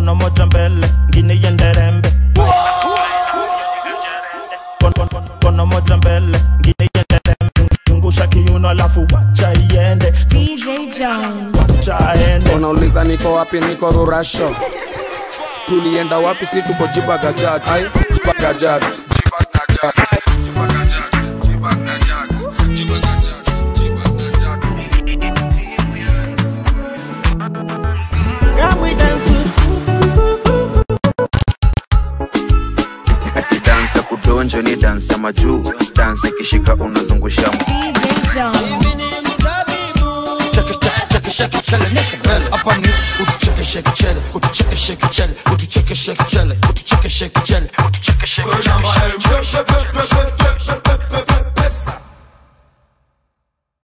kono moja mbele ngine iende rembe Kon- kon- kon- kono moja mbele ngine iende rembe zungusha kiuno alafu wacha iende DJ Jones. wacha ende unauliza niko wapi niko rurasho tulienda wapi si tuko jibagajat ai jibagajat jibagajat jibagajat jibagajat jibagajat jibagajat ati dansa kudonjo ni dansa majuu dansa ikishika unazungusha mu DJ Jones. cheke cheke chele neke mbele hapa ni utucheke sheke chele utucheke sheke chele utucheke sheke chele utucheke sheke chele utucheke sheke chele